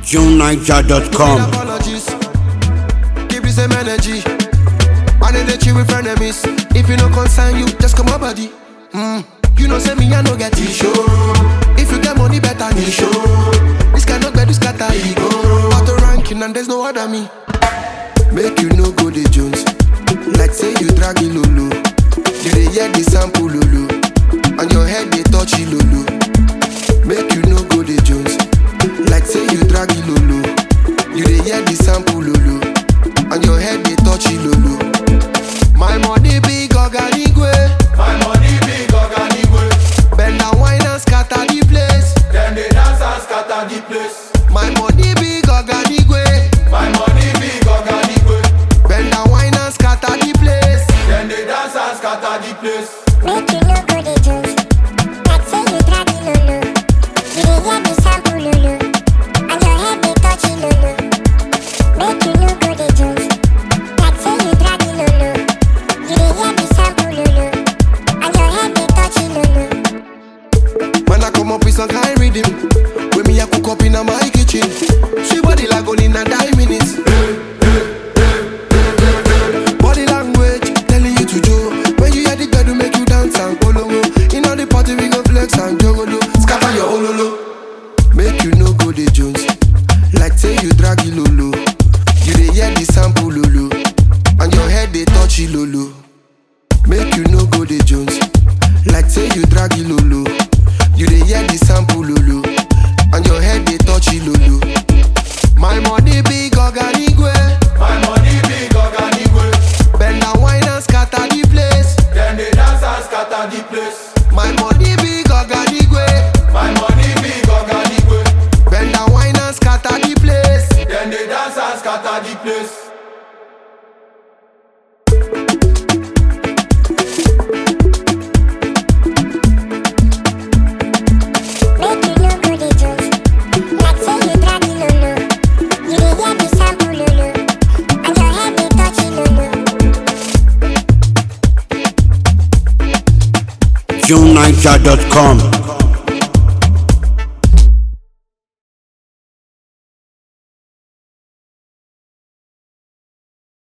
JuneNiger.com. apologies. Keep the same energy. I know that you with frenemies. If you no concern you, just come on body. Mm. You know say me I no get issue. If you get money better me show. This cannot be this scatter ego. Auto ranking and there's no other me. Make you no go the Jones. Like say you drag it lolo. You dey hear the sample lolo. And your head they touch it lolo. Make you no go the Jones. Like say you drag it lolo. You dey hear the sample lolo. And your head they touch it lolo. My money big organigwe. My money big organigwe. Bend and wine and scatter the place. Dem dey dance and scatter the place. My money big organigwe. My money big organigwe. Bend and wine and scatter the place. Dem dey dance and scatter the place. Make you no go dey jones. Like say you drag the lolo. You dey hear the sample lolo. And your head dey touch the lolo. Make you no go dey jones. Like say you drag the lolo. You dey hear the sample lolo. And your head dey touch the lolo. Man, I come up with some kind rhythm. When me, I cook up in my kitchen. She body like only in a nine minutes. Body language telling you to do. When you hear the girl, make you dance and polongo. In all the party, we go flex and jogolo. Scatter your ololo. Make you no go the Jones. Like say you drag it lolo. You dey hear the sample lolo. And your head they touch it lolo. Make you no go the Jones. Like say you drag it lolo. You dey hear the sample lolo. And your head they touch it lolo. My money big organigwe. My money big organigwe. Bend and wine and scatter the place. Dem dey dance and scatter the place. My money big organigwe. My money big organigwe. Bend and wine and scatter the place. Dem dey dance and scatter the place. Make you no go dey jones. Like say you drag the lolo. You dey hear the sample lolo. And your head dey touch the lolo. JuneNiger.com.